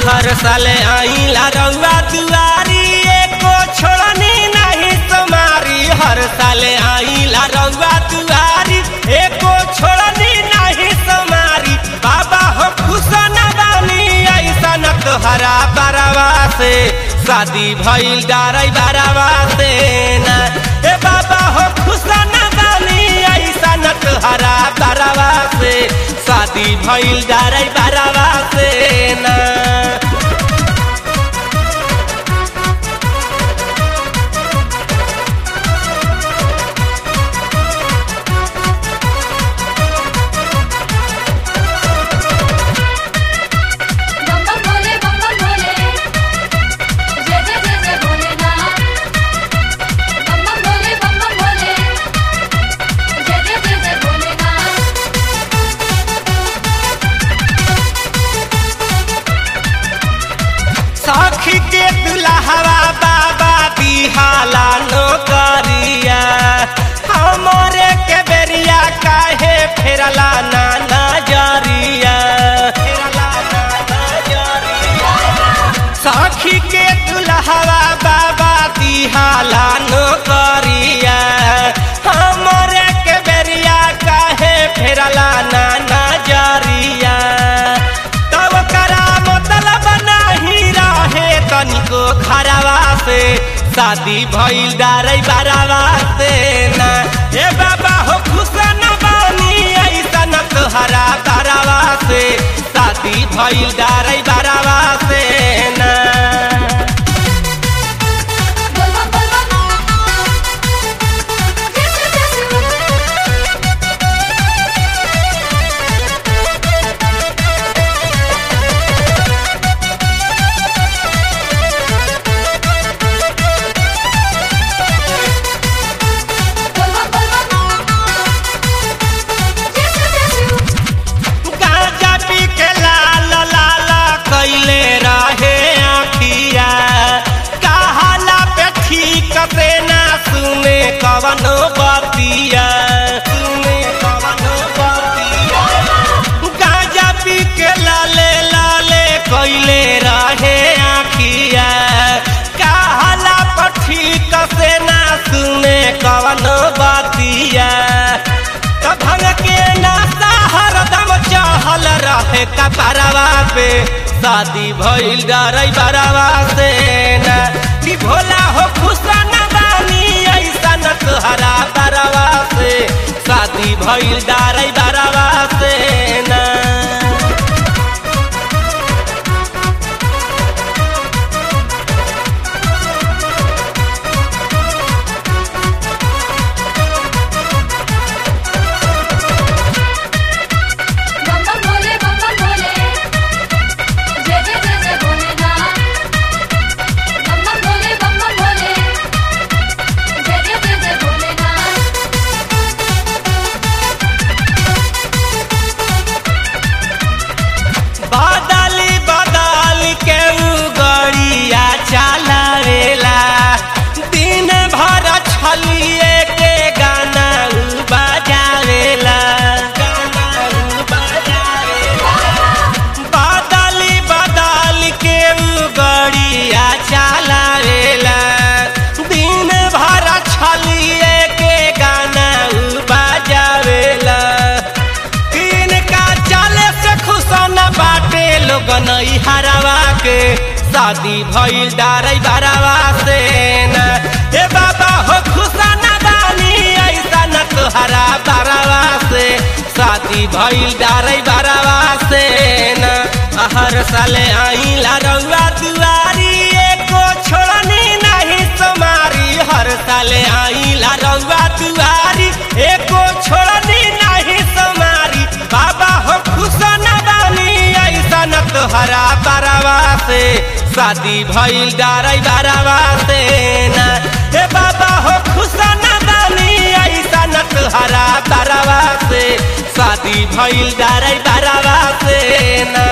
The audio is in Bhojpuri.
हर साले आइला रउआ दुआरी एको छोड़नी नहीं तुम्हारी हर साले आइला रउआ दुआरी एको छोड़नी नहीं तुम्हारी बाबा हो खुश न बानी ऐसा न तोहरा बरवा से शादी भइल डारै बरवा से ना ए बाबा हो खुश न बानी ऐसा न तोहरा बरवा से शादी भइल डारै बरवा से ना बम बम भोले बम बम भोले जय जय जय जय भोलेनाथ बम बम भोले बम बम भोले जय जय जय जय भोलेनाथ सखी के दुल्हवा बाबा दिहाला नौकरिया हमरे के बेरिया काहे फेरला ना नजरिया फेरला ना नजरिया सखी के दुल्हवा बाबा दिहाला नौकरिया हमरे के बेरिया काहे फेरला ना नजरिया तब करा मतलब नाही रहे तनिको खराबा से शादी भइल डारै बारावा से ना ए बाबा हो खुश न बानी ऐसा न तोहरा बारावा से शादी भइल डारै बारावा से ना बोल बम बोल बम जय जय जय बोल बम बोल बम जय जय जय गांजा पी के लाल लाल कैले रहे आखिया कहाला पे ठीक से ना सुने कवनो बतिया सुने कवनो बतिया गांजा पी के लाले लाले कैले रहे आखिया कहाला पे ठीक से ना सुने कवनो बतिया त भंग के नाता हरदम चहल रहे कपरवा पे शादी भइल डरै बरवा से ना कि भोला हो खुश न बानी ऐसा न तोहरा बरवा से शादी भइल डरै बरवा से ना बम बम भोले बम बम भोले जय जय जय जय भोलेनाथ बम बम भोले बम बम भोले जय जय जय जय भोलेनाथ बदली बदल के उ गड़िया चलावेला दिन भर छलिए के गाना उ बजावेला गाना उ बजावेला बदली बदल के उ गड़िया चलावेला दिन भर छलिए के गाना उ बजावेला तीन का चाले से खुशन बाटे लोग नई हरावा के शादी भइल डारै बरावा से ना हे बाबा हो खुशन बानी ऐसा न तोहरा बरावा से शादी भइल डारै बरावा से ना हर साले आइला रउआ दुआरी एको छोड़नी नहीं तुम्हारी हर साले आइला रउआ दुआरी एको छोड़नी नहीं तुम्हारी बाबा हो खुश न बानी ऐसा न तोहरा बरवा से शादी भइल डारै बरवा से ना हे बाबा हो खुश न बानी ऐसा न तोहरा बरवा से शादी भइल डारै बरवा से ना